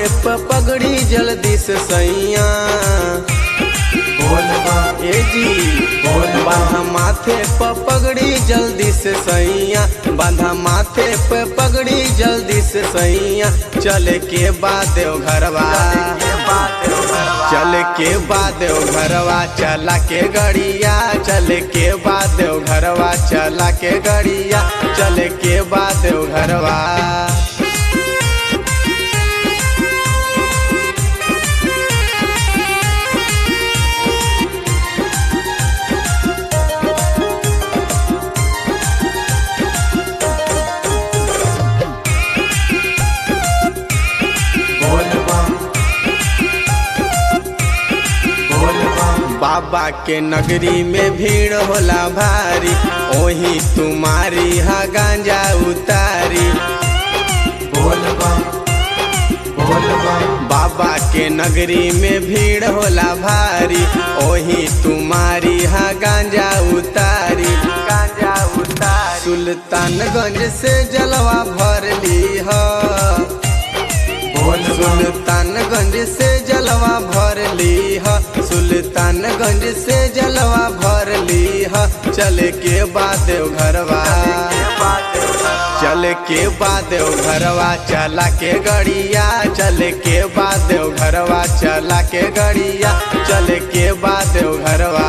प पगड़ी जल्दी से सैया ए जी बांधा माथे प पगड़ी जल्दी से सैया बांधा माथे पे पगड़ी जल्दी से सैया चले के बाद देव घरवा चल के बाद देव घरवा चला के गड़िया चल के बाद देव घरवा चला के गड़िया चल के बाद देव घरवा बाबा के नगरी में भीड़ होला भारी ओही तुम्हारी हा गांजा उतारी बाबा के नगरी में भीड़ होला भारी ओही तुम्हारी हा गांजा उतारी गांजा उतारी सुल्तानगंज से जलवा भर ली है सुल्तानगंज से जलवा भर ली है सुल्तानगंज से जलवा भर ली है चले के बाद देव घरवा चले के बाद देव घरवा चला के गड़िया चले के बाद देव घरवा चला के गड़िया चले के बाद देव घरवा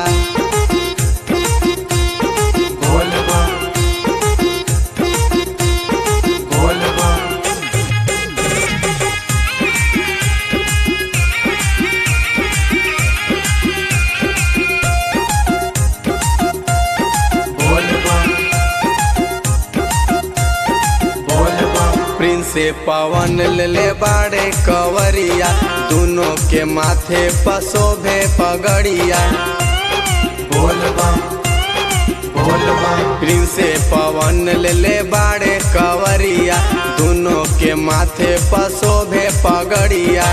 प्रिंस पवन ले बाड़े कवरिया दोनों के माथे पसोभे पगड़िया प्रिंस पवन ले बाड़े कवरिया दोनों के माथे पसोभे पगड़िया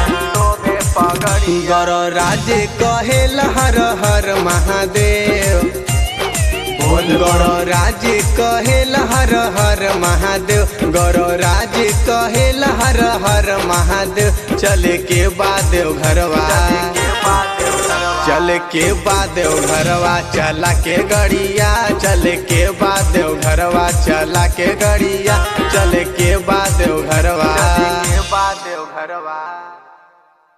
गौर राज कहे हर हर महादेव गौर राज कहेल हर हर महादेव गौर राज कहेल हर हर महादेव चले के बाद घरवा चल के बाद घरवा चला के गड़िया चल के बाद घरवा चला के गड़िया चल के बाद घरवा बाद घरवा